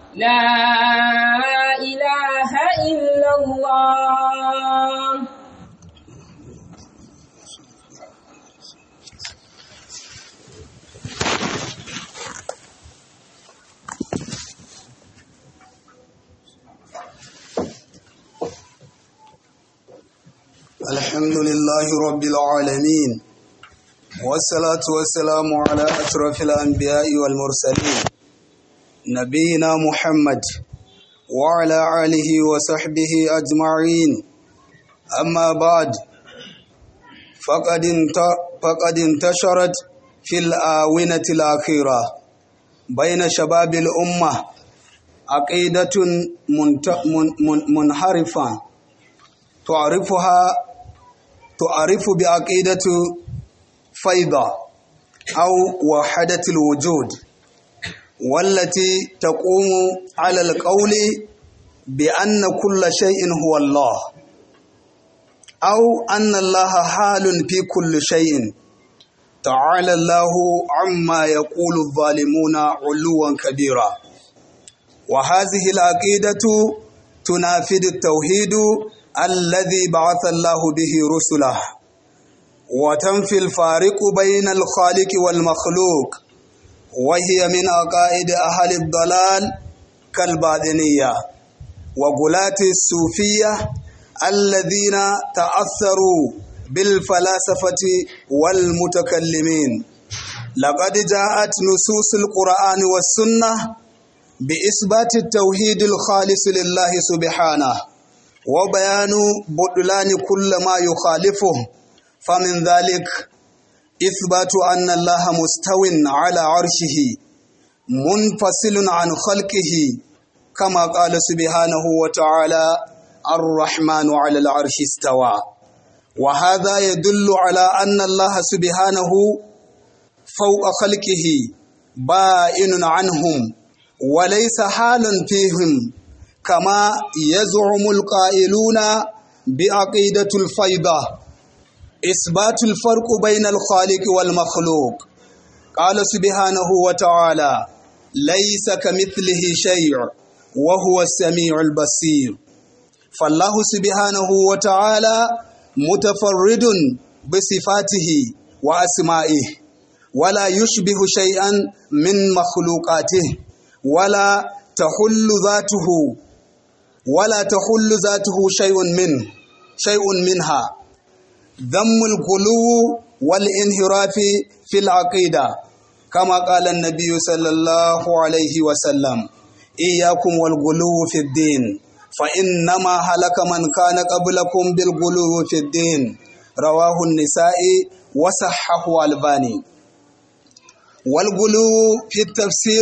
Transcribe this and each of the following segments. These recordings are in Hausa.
لا إله إلا الله الحمد لله رب العالمين والصلاة والسلام على أشرف الأنبياء والمرسلين نبينا محمد وعلى آله وصحبه أجمعين أما بعد فقد فقد انتشرت في الآونة الأخيرة بين شباب الأمة عقيدة منحرفة تعرفها تعرف بعقيدة فيضة أو وحدة الوجود والتي تقوم على القول بأن كل شيء هو الله أو أن الله حال في كل شيء تعالى الله عما يقول الظالمون علوا كبيرا وهذه العقيدة تنافذ التوحيد الذي بعث الله به رسله وتنفي الفارق بين الخالق والمخلوق وهي من عقائد أهل الضلال كالباطنية وغلاة الصوفية الذين تأثروا بالفلاسفة والمتكلمين لقد جاءت نصوص القرآن والسنة بإثبات التوحيد الخالص لله سبحانه وبيان بطلان كل ما يخالفه فمن ذلك إثبات أن الله مستو على عرشه منفصل عن خلقه كما قال سبحانه وتعالى الرحمن على العرش استوى وهذا يدل على أن الله سبحانه فوق خلقه بائن عنهم وليس حال فيهم كما يزعم القائلون بعقيدة الفيضة إثبات الفرق بين الخالق والمخلوق قال سبحانه وتعالى ليس كمثله شيء وهو السميع البصير فالله سبحانه وتعالى متفرد بصفاته وأسمائه ولا يشبه شيئا من مخلوقاته ولا تحل ذاته ولا تحل ذاته شيء منه شيء منها ذم الغلو والانحراف في العقيدة كما قال النبي صلى الله عليه وسلم إياكم والغلو في الدين فإنما هلك من كان قبلكم بالغلو في الدين رواه النساء وصححه الباني والغلو في التفسير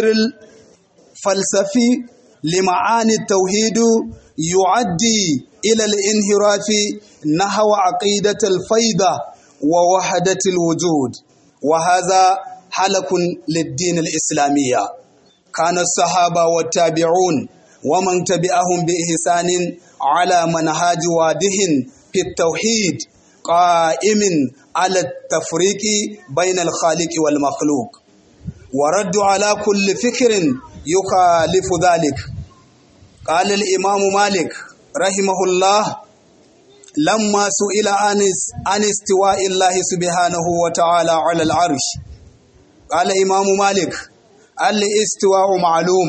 الفلسفي لمعاني التوحيد يؤدي إلى الانحراف نحو عقيدة الفيضة ووحدة الوجود وهذا حلق للدين الإسلامية كان الصحابة والتابعون ومن تبعهم بإحسان على منهاج واضح في التوحيد قائم على التفريق بين الخالق والمخلوق ورد على كل فكر يخالف ذلك قال الإمام مالك رحمه الله لما سئل عن استواء الله سبحانه وتعالى على العرش قال إمام مالك الاستواء معلوم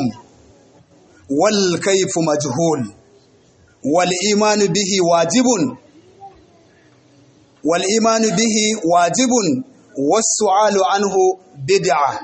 والكيف مجهول والإيمان به واجب والإيمان به واجب والسؤال عنه بدعة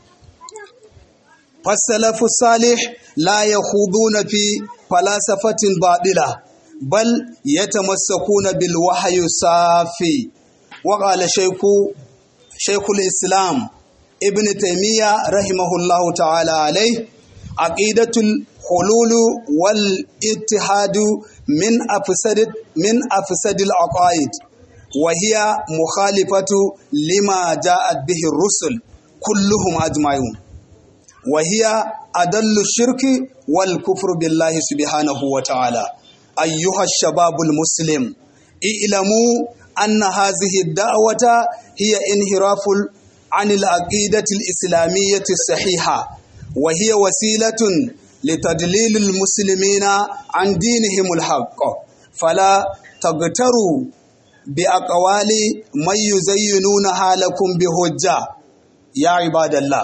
فالسلف الصالح لا يخوضون في فلسفة باطلة بل يتمسكون بالوحي الصافي وقال شيخ شيخ الإسلام ابن تيمية رحمه الله تعالى عليه عقيدة الحلول والاتحاد من أفسد من أفسد العقائد وهي مخالفة لما جاءت به الرسل كلهم أجمعون وهي أدل الشرك والكفر بالله سبحانه وتعالى أيها الشباب المسلم اعلموا أن هذه الدعوة هي انحراف عن العقيدة الإسلامية الصحيحة وهي وسيلة لتدليل المسلمين عن دينهم الحق فلا تغتروا بأقوال من يزينونها لكم بهجة يا عباد الله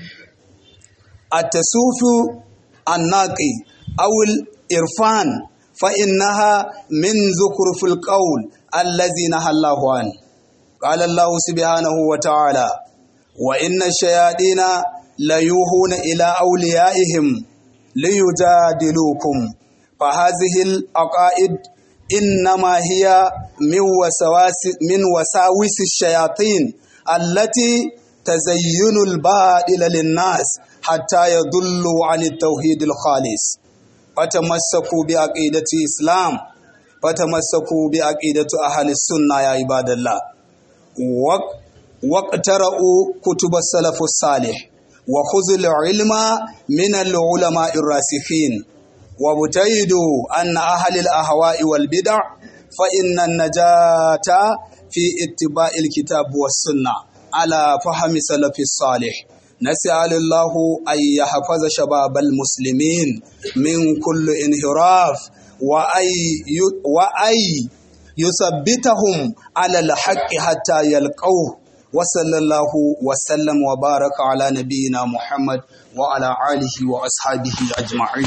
التسوف الناقي أو الإرفان فإنها من ذكر في القول الذي نهى الله عنه قال الله سبحانه وتعالى وإن الشياطين ليوهون إلى أوليائهم ليجادلوكم فهذه العقائد إنما هي من وسواس من وساوس الشياطين التي تزين الباطل للناس حتى يضلوا عن التوحيد الخالص فتمسكوا بعقيدة الإسلام فتمسكوا بعقيدة أهل السنة يا عباد الله واقترأوا كتب السلف الصالح وخذوا العلم من العلماء الراسخين وابتعدوا عن أهل الأهواء والبدع فإن النجاة في اتباع الكتاب والسنة على فهم سلف الصالح نسأل الله أن يحفظ شباب المسلمين من كل انحراف وأي وأي يثبتهم على الحق حتى يلقوه وصلى الله وسلم وبارك على نبينا محمد وعلى آله وأصحابه أجمعين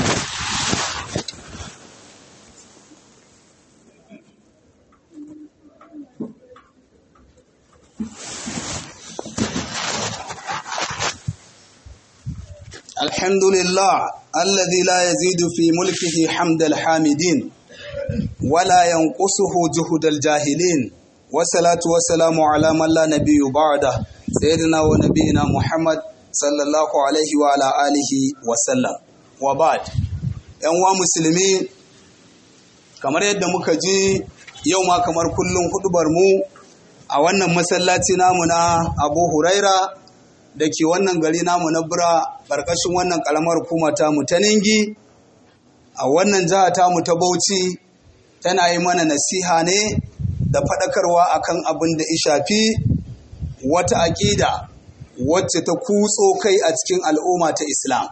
الحمد لله الذي لا يزيد في ملكه حمد الحامدين ولا ينقصه جهد الجاهلين والصلاة والسلام على من لا نبي بعده سيدنا ونبينا محمد صلى الله عليه وعلى آله وسلم وبعد ‘yan wa musulmi kamar yadda muka ji yau ma kamar kullum hudubar mu a wannan masallaci namu na abu huraira da ke wannan gari namu na bura ƙarƙashin wannan ƙaramar hukuma tamu ta ningi a wannan jiha tamu ta bauchi tana yi mana nasiha ne da faɗakarwa akan abin da ya shafi wata aƙida wacce ta kutso kai a cikin al'umma ta islam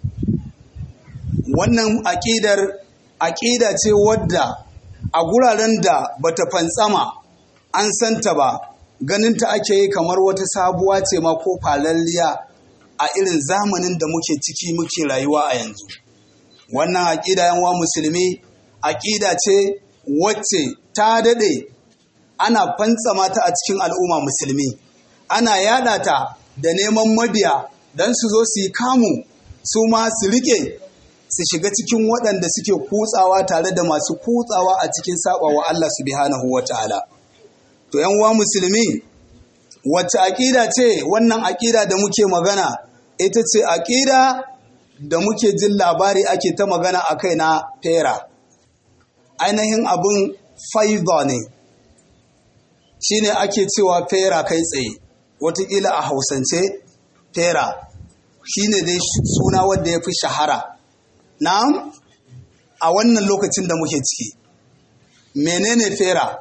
wannan aƙidar aƙida ce wadda a guraren da bata fantsama an santa ba ganin ta ake yi kamar wata sabuwa ce ma ko falalliya a irin zamanin da muke ciki muke rayuwa a yanzu wannan aƙida yanwa musulmi aƙida ce wacce ta daɗe ana fantsama ta a cikin al'umma musulmi ana yada ta da neman mabiya don su zo su yi kamu su ma su rike su shiga cikin waɗanda suke kutsawa tare da masu kutsawa a cikin saɓawa Allah subhanahu wa ta'ala. To uwa musulmi, wacce aƙida ce wannan aƙida da muke magana, ita ce aƙida da muke jin labari ake ta magana a kai na fera. Ainihin abin faiza ne, shi ne ake cewa fera kai tsaye, watakila a hausance fera, shi ne dai suna wanda ya fi shahara. Na'am, a wannan lokacin da muke ciki, menene fera?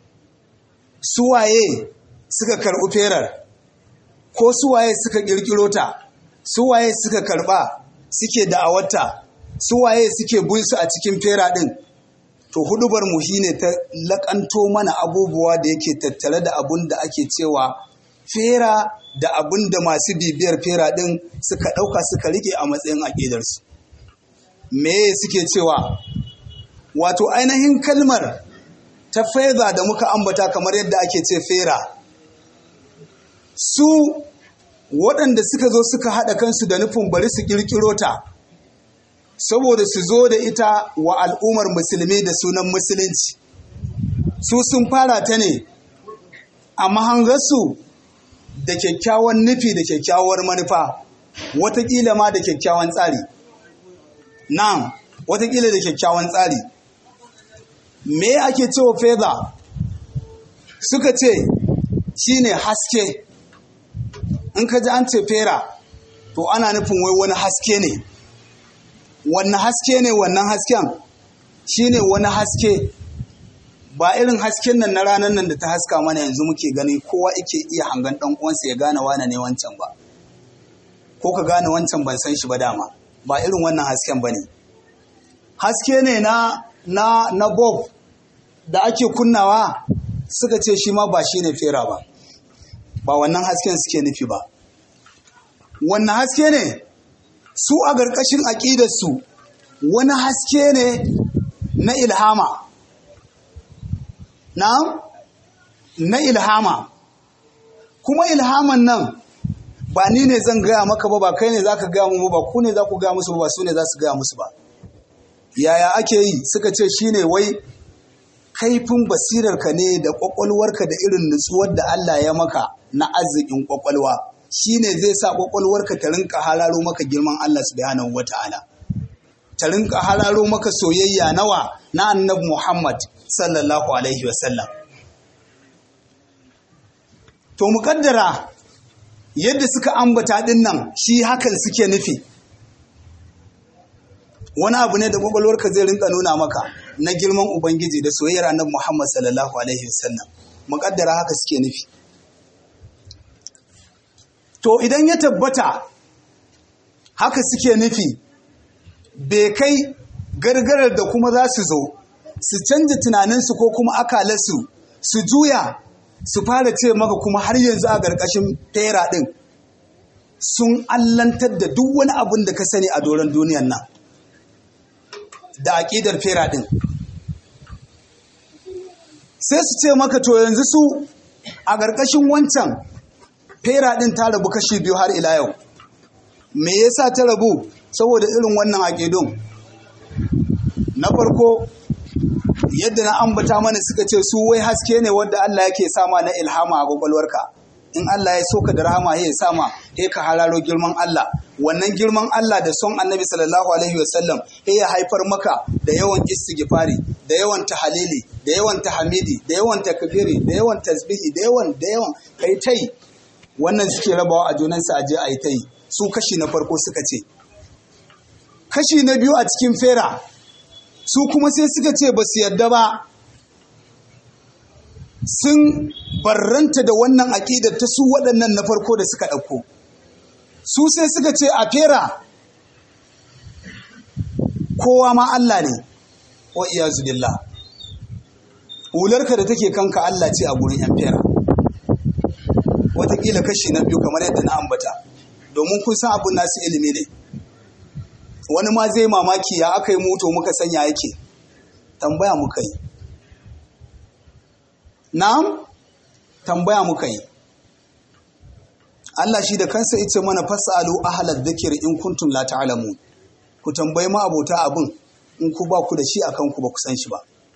Suwaye suka karɓi ferar, ko suwaye suka ƙirƙiro ta, suwaye suka karɓa suke da'awarta, suwaye suke bunsu a cikin fera ɗin. To hudubar mu shine ta laƙanto mana abubuwa da yake tattare da abun da ake cewa fera da abun da masu bibiyar fera ɗin suka ɗauka suka rike a matsayin aƙidarsu. me suke cewa wato ainihin kalmar ta faiza da muka ambata kamar yadda ake ce fera su waɗanda suka zo suka haɗa kansu da nufin bari su ƙirƙiro ta saboda su zo da ita wa al'ummar musulmi da sunan musulunci su sun fara ta ne a mahangarsu da kyakkyawan nufi da kyakkyawar manufa watakila ma da kyakkyawan tsari Na'am, watakila da kyakkyawan tsari. Me ake cewa feza? Suka ce shi ne haske. In ka ji an ce fera, to ana nufin wai wani haske ne. Wannan haske ne wannan hasken? Shi ne wani haske. Ba irin hasken nan na ranar nan da ta haska mana yanzu muke gani kowa ike iya hangan ɗan uwansa ya gane wane ne wancan ba. Ko ka gane wancan ban san shi ba dama. ba irin wannan hasken ba ne haske ne na na na bob da ake kunnawa suka ce shi ma ba shi ne fera ba ba wannan hasken suke nufi ba wannan haske ne su a ƙarƙashin aƙidarsu wani haske ne na ilhama na na ilhama kuma ilhaman nan ba ni ne zan gaya maka ba ba kai ne za ka gaya mu ba ku ne za ku gaya musu ba su ne za su gaya musu ba yaya ake yi suka ce shine wai kaifin basirarka ne da kwakwalwarka da irin nutsuwar da Allah ya maka na arzikin kwakwalwa shine zai sa kwakwalwarka ta rinka hararo maka girman Allah subhanahu wata'ala ta rinka hararo maka soyayya nawa na annabi Muhammad sallallahu alaihi wasallam to muƙaddara yadda suka ambata din nan shi hakan suke nufi wani abu ne da kwakwalwarka zai rinka nuna maka na girman ubangiji da soyayyar annabi Muhammad sallallahu alaihi wasallam muƙaddara haka suke nufi to idan ya tabbata haka suke nufi bai kai gargarar da kuma za su zo su canza tunaninsu ko kuma akalarsu su juya su fara ce maka kuma har yanzu a ƙarƙashin fera ɗin sun allantar da duk wani abin da ka sani a doron duniyan nan da aƙidar fera ɗin sai su ce maka to yanzu su a ƙarƙashin wancan fera ɗin ta rabu kashi biyu har ila yau me yasa ta rabu saboda irin wannan aƙidun na farko yadda na ambata mana suka ce su wai haske ne wadda Allah yake sama na ilhama a kwakwalwarka in Allah ya soka da rahama ya sama ya ka hararo girman Allah wannan girman Allah da son annabi sallallahu alaihi wasallam ya haifar maka da yawan istighfari da yawan tahalili da yawan tahmidi da yawan takbiri da yawan tasbihi da yawan da yawan kai tai wannan suke rabawa a junansu aje a yi tai su kashi na farko suka ce kashi na biyu a cikin fera su kuma sai suka ce ba su yarda ba sun barranta da wannan aƙidar ta su waɗannan na farko da suka ɗauko su sai suka ce a fera kowa ma Allah ne wa iyazu billah hularka da take kanka Allah ce a gurin yan fera watakila kashi na biyu kamar yadda na ambata domin kun san abin nasu ilimi ne wani ma zai mamaki ya aka yi moto muka sanya yake tambaya muka yi na'am tambaya muka yi Allah shi da kansa ita mana fasalu ahlal dhikr in kuntum la ta'lamun ku tambayi ma abota abin in ku ba ku da shi akan ku ba ku san shi ba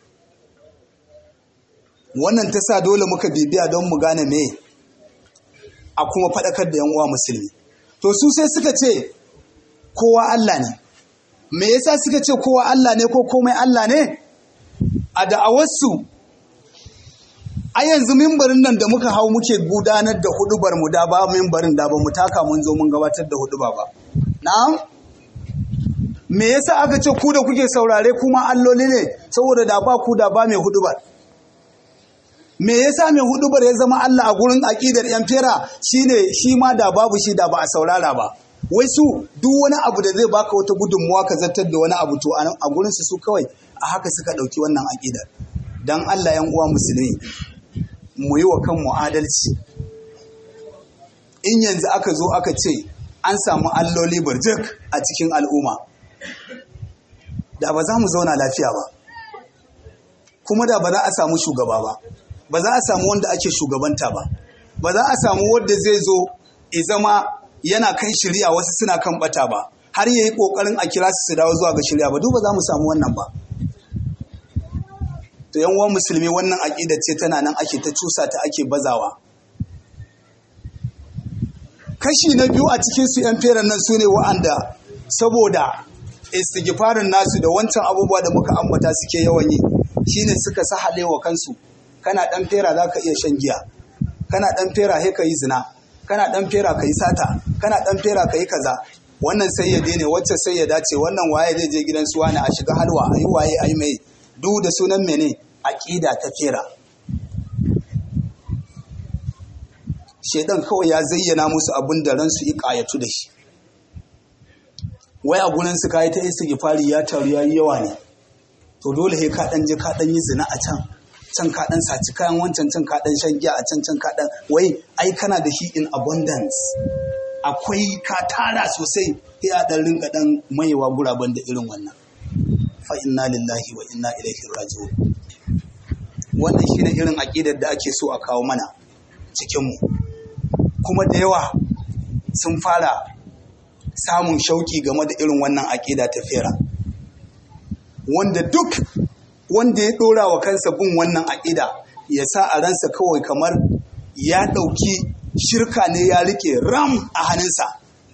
wannan ta sa dole muka bibiya don mu gane me a kuma faɗakar da yan uwa musulmi to su sai suka ce kowa Allah ne me yasa suka ce kowa Allah ne ko komai Allah ne a da'awarsu a yanzu mimbarin nan da muka hau muke gudanar da hudubar mu da ba mimbarin da ba mu taka mun zo mun gabatar da huduba ba na'am me yasa aka ce ku da kuke saurare kuma alloli ne saboda da ba ku da ba mai hudubar me yasa mai hudubar ya zama Allah a gurin aƙidar yan fera shine shi ma da babu shi da ba a saurara ba wai su duk wani abu da zai baka wata gudunmuwa ka zartar da wani abu to a gurin su su kawai a haka suka ɗauki wannan aƙidar dan Allah yan uwa musulmi mu yi wa kanmu adalci in yanzu aka zo aka ce an samu alloli burjik a cikin al'umma da ba za mu zauna lafiya ba kuma da ba za a samu shugaba ba ba za a samu wanda ake shugabanta ba ba za a samu wanda zai zo ya zama yana kan shirya wasu suna kan bata ba har yayi kokarin a kira su su dawo zuwa ga shirya ba duk ba za mu samu wannan ba to yan uwan musulmi wannan aqida ce tana nan ake ta cusa ta ake bazawa kashi na biyu a cikin su yan feran nan sune wa'anda saboda istighfarin nasu da wancan abubuwa da muka ambata suke yawan yi shine suka sahale wa kansu kana dan fera zaka iya shan giya kana dan fera he ka yi zina kana dan fera ka yi sata kana dan fera ka yi kaza wannan sai ya daine wacce sai ya dace wannan waye zai je gidan su wani a shiga halwa ayi waye ayi mai duk da sunan mene aqida ta fera shedan kawai ya zayyana musu abin da ransu yi kayatu da shi wai a gurin su kayi ta istighfari ya taru ya yi yawa ne to dole sai ka dan je ka dan yi zina a can can ka dan saci kayan wancan can ka dan shan giya a can can ka dan wai ai kana da shi in abundance akwai ka tara sosai sai a dan rinka dan maiwa guraben da irin wannan fa inna lillahi wa inna ilaihi raji'un wannan shine irin aqidar da ake so a kawo mana cikin mu kuma da yawa sun fara samun shauki game da irin wannan aqida ta fera wanda duk wanda ya dora wa kansa bin wannan aqida ya sa a ransa kawai kamar ya ɗauki shirka ne ya rike ram a hannunsa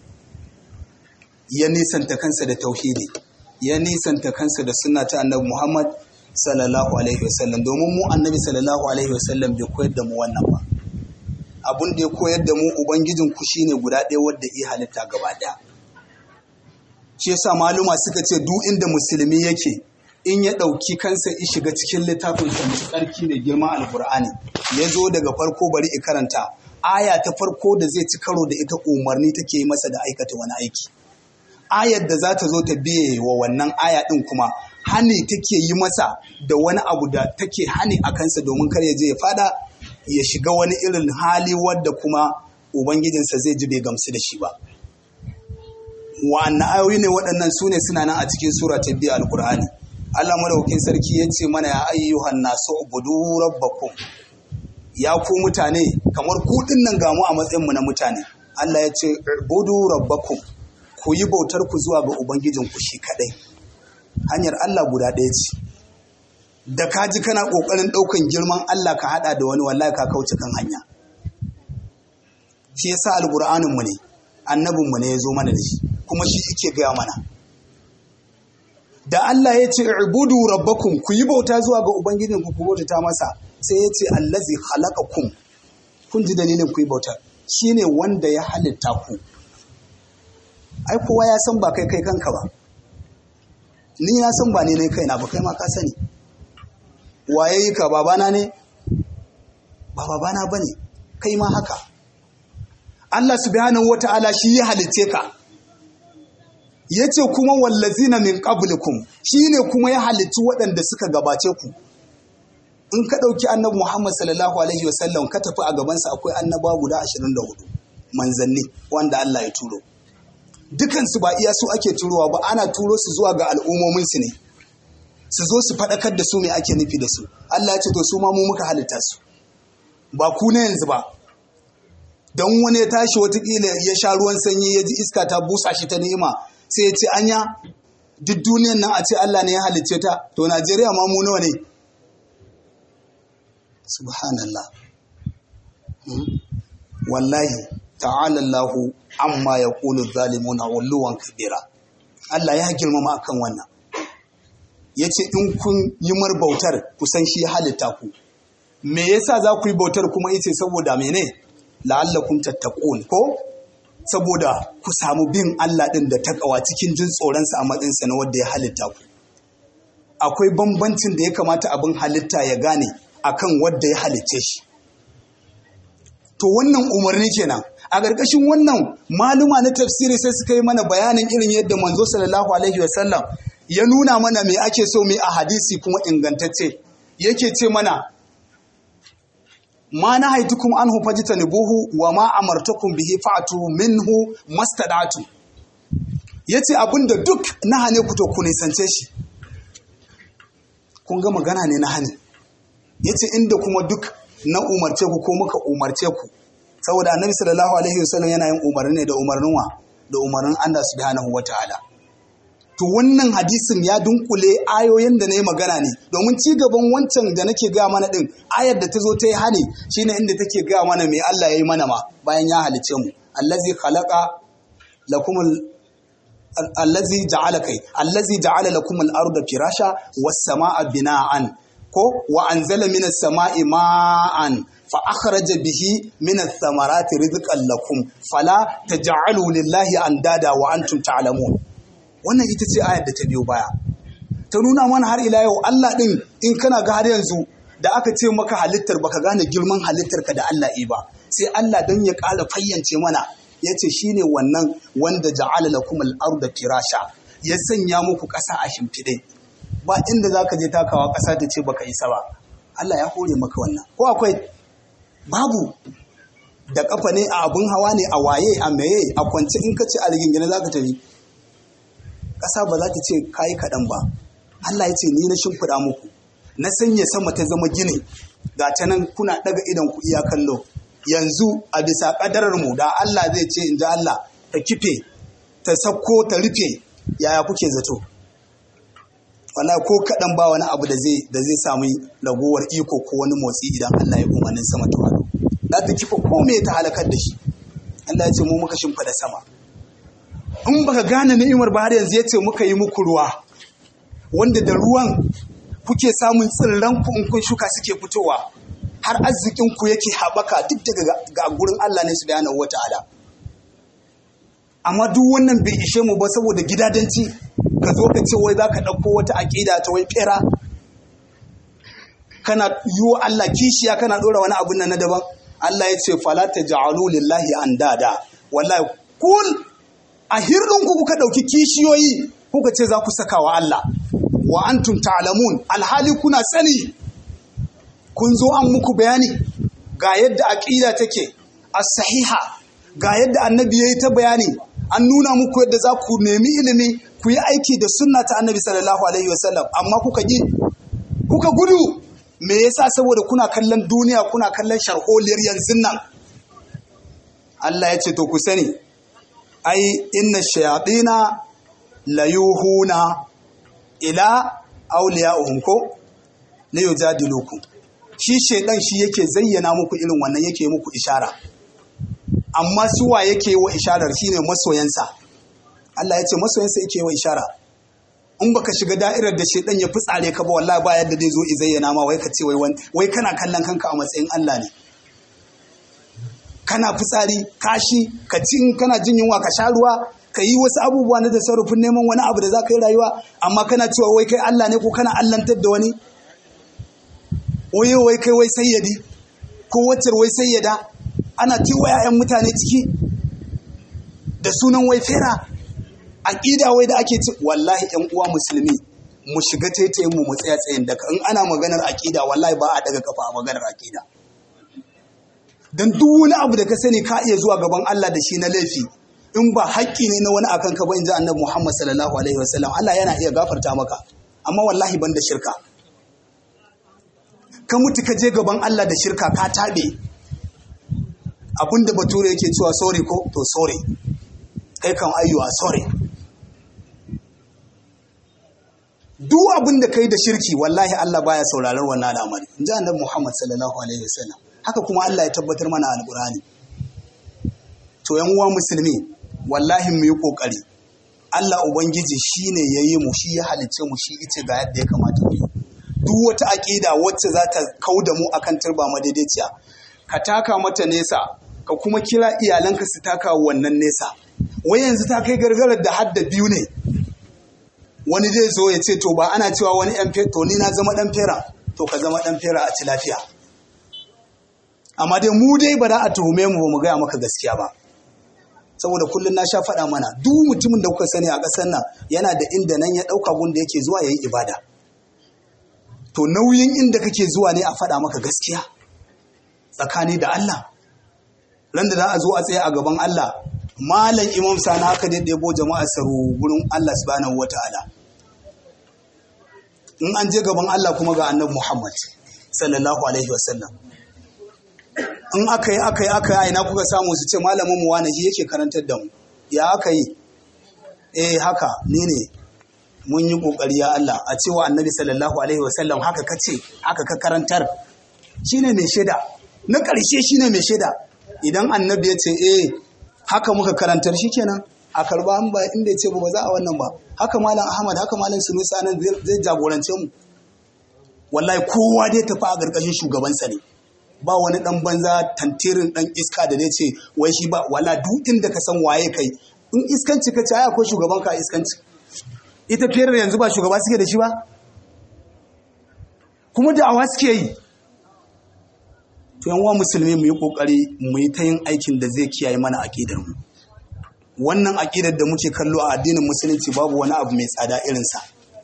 ya nisanta kansa da tauhidi ya nisanta kansa da sunna ta annabi Muhammad sallallahu alaihi wasallam domin mu annabi sallallahu alaihi wasallam bai koyar da mu wannan ba abun da ya koyar da mu ubangijin ku shine guda ɗaya wanda ya halitta gaba ɗaya shi yasa maluma suka ce duk inda musulmi yake in ya ɗauki kansa ya shiga cikin littafin sa mai tsarki mai girma alkur'ani ya zo daga farko bari i karanta aya ta farko da zai ci karo da ita umarni take yi masa da aikata wani aiki ayar da za ta zo ta biye wa wannan aya ɗin kuma hani take yi masa da wani abu da take hani a kansa domin kar ya je ya fada ya shiga wani irin hali wadda kuma ubangijinsa zai ji bai gamsu da shi ba wa'annan ayoyi ne waɗannan su ne suna nan a cikin sura ta biyu alkur'ani Allah madaukakin sarki ya ce mana ya ayyuhan nasu ubudu rabbakum ya ku mutane kamar ku nan gamu a matsayin mu na mutane Allah ya ce ubudu rabbakum ku yi bautar ku zuwa ga ubangijin ku shi kadai hanyar Allah guda ɗaya ce da ka ji kana kokarin ɗaukan girman Allah ka hada da wani wallahi ka kauce kan hanya shi yasa alqur'anin mu ne annabin mu ne ya zo mana da shi kuma shi yake gaya mana da Allah ya ce ibudu rabbakum ku yi bauta zuwa ga ubangijin ku ku bautata masa sai ya ce allazi khalaqakum kun ji dalilin ku yi bauta shine wanda ya halitta ku ai kowa ya san ba kai kai kanka ba ni na san ba ne ne kaina ba kai ma ka sani waye yi ka babana ne ba babana bane kai ma haka Allah subhanahu wata'ala shi ya halicce ka ya ce kuma wallazina min qablikum shine kuma ya halicci waɗanda suka gabace ku in ka ɗauki annabi Muhammad sallallahu alaihi wasallam ka tafi a gabansa akwai annaba guda 24 manzanni wanda Allah ya turo dukansu ba iya su ake turowa ba ana turo su zuwa ga al'ummominsu ne su zo su faɗakar da su me ake nufi da su Allah ya ce to su ma mu muka halitta su ba ku na yanzu ba don wani ya tashi watakila ya sha ruwan sanyi ya ji iska ta busa shi ta ni'ima sai ya ce anya duk duniyan nan a ce Allah ne ya halicce ta to Najeriya ma mu nawa ne subhanallah wallahi ta'ala Allah amma yaqulu zalimuna ulluwan kabira Allah ya girmama akan wannan yace in kun yi mar bautar ku san shi ya halitta ku me yasa za ku yi bautar kuma yace saboda mene la'allakum tattaqun ko saboda ku samu bin Allah ɗin da takawa cikin jin tsoronsa a matsayinsa na wanda ya halitta ku. Akwai bambancin da ya kamata abin halitta ya gane akan wanda ya halicce shi. To wannan umarni kenan. A ƙarƙashin wannan maluma na tafsiri sai suka yi mana bayanin irin yadda manzo sallallahu alaihi wasallam ya nuna mana me ake so mu a hadisi kuma ingantacce. Yake ce mana ma na haitukum anhu fajtanibuhu wa ma amartakum bihi fa'tu minhu mastadatu yace abinda duk na hane ku to ku nisance shi kun ga magana ne na hane yace inda kuma duk na umarce ku ko muka umarce ku saboda annabi sallallahu alaihi wasallam yana yin umarni ne da umarnin wa da umarnin Allah subhanahu wataala to wannan hadisin ya dunkule ayoyin da na yi magana ne domin ci gaban wancan da nake gaya mana din ayar da ta zo ta yi hani shine inda take gaya mana mai Allah ya yi mana ma bayan ya halice mu allazi khalaqa lakum allazi ja'ala kai allazi ja'ala lakum al-arda firasha was samaa bina'an ko wa anzala minas sama'i ma'an fa akhraja bihi minas thamarati rizqan lakum fala taj'alu lillahi andada wa antum ta'lamun wannan ita ce ayar da ta biyo baya ta nuna mana har ila yau Allah ɗin in kana ga har yanzu da aka ce maka halittar baka gane girman halittar ka da Allah ba sai Allah don ya ƙara fayyance mana yace shine wannan wanda ja'ala lakum al-ardha firasha ya sanya muku ƙasa a shimfiɗe ba inda zaka je takawa ƙasa ta ce baka isa ba Allah ya hore maka wannan ko akwai babu da kafa ne a abun hawa ne a waye a meye a kwance in ka ce a rigingine za ka tafi ƙasa ba za ta ce kayi kaɗan ba Allah ya ce ni na shimfiɗa muku na sanya sama ta zama gini ga ta nan kuna ɗaga idan ku iya kallo yanzu a bisa ƙadarar mu da Allah zai ce in ji Allah ta kife ta sakko ta rufe yaya kuke zato wala ko kaɗan ba wani abu da zai da zai samu ragowar iko ko wani motsi idan Allah ya umarnin sama ta haɗu za ta kifa ko me ta halakar da shi Allah ya ce mu muka shimfiɗa sama in baka gane ni'imar ba har yanzu ya ce muka yi muku ruwa wanda da ruwan kuke samun tsirran ku in kun shuka suke fitowa har arzikin ku yake haɓaka duk daga ga gurin Allah ne subhanahu wata'ala amma duk wannan bai ishe mu ba saboda gidadanci ka zo ka ce wai za ka ɗauko wata aƙida ta wai fera kana yi wa Allah kishiya kana ɗora wani abun nan na daban Allah ya ce fala ta ja'alu lillahi andada wallahi kun a hirɗin ku kuka ɗauki kishiyoyi kuka ce za ku saka wa Allah wa antum ta'lamun alhali kuna sani kun zo an muku bayani ga yadda aqida take as-sahiha ga yadda annabi yayi ta bayani an nuna muku yadda za ku nemi ilimi ku yi aiki da sunna ta annabi sallallahu alaihi wasallam amma kuka ji kuka gudu me yasa saboda kuna kallon duniya kuna kallon sharholiyar yanzu nan Allah ya ce to ku sani ai inna shayatina layuhuna ila awliya'uhum ko li yujadilukum shi shedan shi yake zayyana muku irin wannan yake muku ishara amma suwa yake wa isharar shine masoyansa Allah ya ce masoyansa yake wa ishara in baka shiga da'irar da shedan ya fitsare ka ba wallahi ba yadda zai zo i zayyana ma wai ka ce wai wai kana kallon kanka a matsayin Allah ne kana fitsari kashi ka ci in kana jin yunwa ka sha ruwa ka yi wasu abubuwa na tasarrufin neman wani abu da za ka yi rayuwa amma kana cewa wai kai Allah ne ko kana allantar da wani waye wai kai wai sayyadi ko wacce wai sayyada ana tiwa 'ya'yan mutane ciki da sunan wai fera aƙida wai da ake ci wallahi ƴan uwa musulmi mu shiga taitayin mu mu tsaya tsayin daga in ana maganar aƙida wallahi ba a daga kafa a maganar aƙida dan duk wani abu da ka sani ka iya zuwa gaban Allah da shi na laifi in ba haƙƙi ne na wani akan ka ba in ji annabi Muhammad sallallahu alaihi wasallam Allah yana iya gafarta maka amma wallahi ban da shirka ka mutu ka je gaban Allah da shirka ka tabe abinda bature yake cewa sorry ko to sorry kai kan ayyuwa sorry duk abin da kai da shirki wallahi Allah baya sauraron wannan al'amari in ji annabi Muhammad sallallahu alaihi wasallam haka kuma Allah ya tabbatar mana alqur'ani to yan uwa musulmi wallahi mu yi kokari Allah ubangiji shine yayi mu shi ya halicce mu shi yace ga yadda ya kamata mu yi duk wata aqida wacce za ta kauda mu akan turba madaidaiciya ka taka mata nesa ka kuma kira iyalanka su taka wannan nesa wai yanzu ta kai gargarar da hadda biyu ne wani zai zo ya ce to ba ana cewa wani yan to ni na zama dan fera to ka zama dan fera a ci lafiya amma dai mu dai ba za a tuhume mu ba mu gaya maka gaskiya ba saboda kullum na sha faɗa mana duk mutumin da kuka sani a ƙasar nan yana da inda nan ya ɗauka gun da yake zuwa ya yi ibada to nauyin inda kake zuwa ne a faɗa maka gaskiya tsakani da Allah ran da za a zo a tsaye a gaban Allah malam imam sani haka dai ɗebo jama'a saro gurin Allah subhanahu wata'ala in an je gaban Allah kuma ga annabi Muhammad sallallahu alaihi wasallam in aka yi aka yi aka yi aina kuka samu su ce malamin mu wani shi yake karantar da mu ya aka yi eh haka ni ne mun yi kokari ya Allah a cewa annabi sallallahu alaihi wasallam haka kace haka ka karantar shine mai shaida na ƙarshe shine mai shaida idan annabi ya ce eh haka muka karantar shikenan a karba an ba inda ya ce ba za a wannan ba haka malam ahmad haka malam sunusi anan zai jagorance mu wallahi kowa dai tafi a ƙarƙashin shugabansa ne ba wani dan banza tantirin dan iska da zai ce wai shi ba wala duk inda ka san waye kai in iskanci ka ce ai akwai shugaban ka iskanci ita fere yanzu ba shugaba suke da shi ba kuma da awa suke yi to yan musulmi mu yi kokari mu yi ta yin aikin da zai kiyaye mana akidar mu wannan aƙidar da muke kallo a addinin musulunci babu wani abu mai tsada irinsa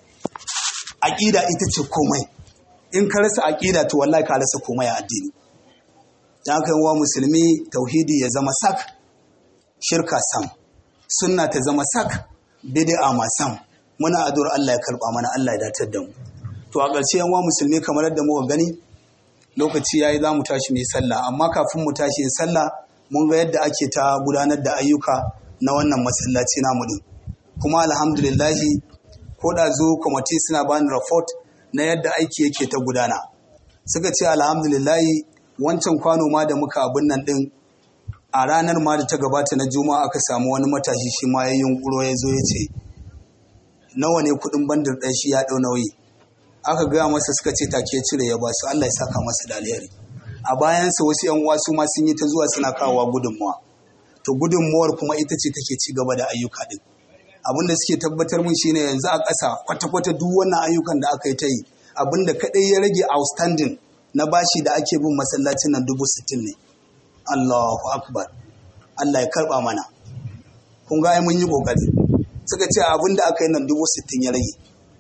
aƙida ita ce komai in ka rasa aƙida to wallahi ka rasa komai a addini dan haka wa musulmi tauhidi ya zama sak shirka sam sunna ta zama sak bid'a ma sam muna addu'ar Allah ya karba mana Allah ya datar da mu to a ƙarshe yan wa musulmi kamar yadda muka gani lokaci yayi za mu tashi mu yi sallah amma kafin mu tashi yin sallah mun ga yadda ake ta gudanar da ayyuka na wannan masallaci namu din kuma alhamdulillahi ko da zo kwamiti suna bani report na yadda aiki yake ta gudana suka ce alhamdulillahi wancan kwano ma da muka abin nan din a ranar ma da ta gabata na juma'a aka samu wani matashi shi ma ya yunkuro ya zo ya ce nawa ne kudin bandar ɗan shi ya ɗau nauyi aka gaya masa suka ce take cire ya ba su Allah ya saka masa da alheri a bayansa wasu yan uwa su ma sun yi ta zuwa suna kawowa gudunmawa to gudunmawar kuma ita ce take ci gaba da ayyuka din abin da suke tabbatar mun shine yanzu a ƙasa kwata-kwata duk wannan ayyukan da aka yi ta yi abin da kaɗai ya rage outstanding na bashi da ake bin masallacin nan dubu sittin ne Allahu akbar Allah ya karɓa mana kun ga mun yi ƙoƙari suka ce abin da aka yi nan dubu sittin ya rage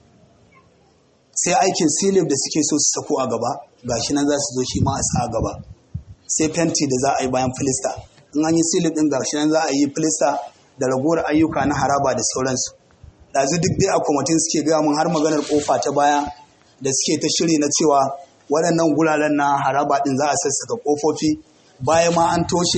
sai aikin silib da suke so su sako a gaba gashi nan za su zo shi ma a sa a gaba sai fenti da za a yi bayan filista in an yi silib din gashi nan za a yi filista da ragowar ayyuka na haraba da sauransu ɗazu duk dai a kwamitin suke gaya mun har maganar kofa ta baya da suke ta shiri na cewa waɗannan guraren na haraba din za a sassaka kofofi baya ma an toshe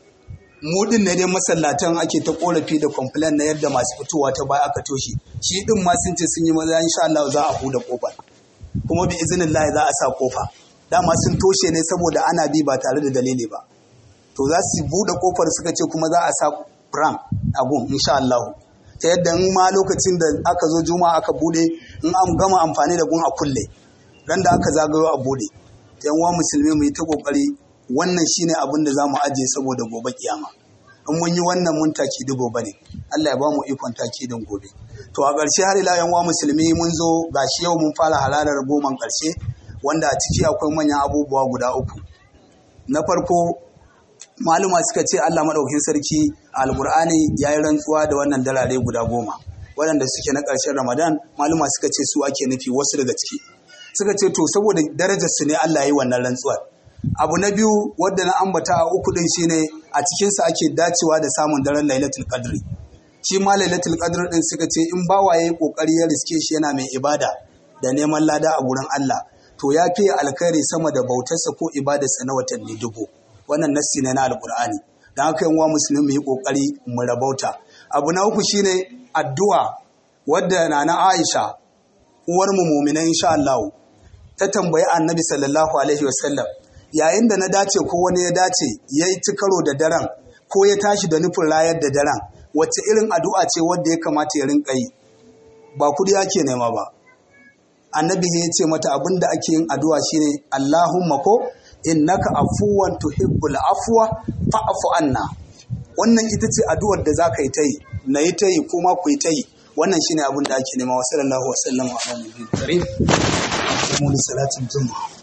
mu din ne dai masallatan ake ta korafi da complain na yadda masu fitowa ta baya aka toshe shi din ma sun ce sun yi maza insha Allah za a huda kofa kuma bi izinin Allah za a sa kofa dama sun toshe ne saboda ana bi ba tare da dalili ba to za su bude kofar suka ce kuma za a sa pram a gun insha Allah ta yadda in ma lokacin da aka zo juma'a aka bude in an gama amfani da gun a kulle ran da aka zagayo a bude ta yan musulmi mu yi ta kokari wannan shine abin da za mu ajiye saboda gobe kiyama in mun yi wannan mun taki da gobe ne Allah ya ba mu ikon taki din gobe to a ƙarshe har ila yan musulmi mun zo gashi yau mun fara halalar goman ƙarshe wanda a ciki akwai manyan abubuwa guda uku na farko maluma suka ce Allah maɗaukin sarki a alƙur'ani ya yi rantsuwa da wannan dalare guda goma waɗanda suke na ƙarshen ramadan maluma suka ce su ake nufi wasu daga ciki suka ce to saboda darajar su ne Allah ya yi wannan rantsuwar abu na biyu wadda na ambata a uku din shine a cikinsa ake dacewa da samun daren lailatul qadri shi ma lailatul qadr din suka ce in bawa yayi kokari ya riske shi yana mai ibada da neman lada a gurin Allah to ya fiye alkhairi sama da bautarsa ko ibadarsa na watanni dubu wannan nassi ne na alqur'ani dan haka yan uwa musulmi mu yi kokari mu rabauta abu na uku shine addu'a wadda nana Aisha uwar mu mu'mina insha Allah ta tambayi annabi sallallahu alaihi wasallam yayin da na dace ko wani ya dace ya yi karo da daren ko ya tashi da nufin rayar da daren wacce irin addu'a ce wadda ya kamata ya rinka yi ba kudi ake nema ba annabi ya ce mata abin da ake yin addu'a shine Allahumma ko innaka afuwan tuhibbul afwa fa'fu anna wannan ita ce addu'ar da za ka yi ta yi na yi ta yi kuma ku yi ta yi wannan shine abin da ake nema wa sallallahu wa sallam wa ala nabiyyi karim mu salatin juma'a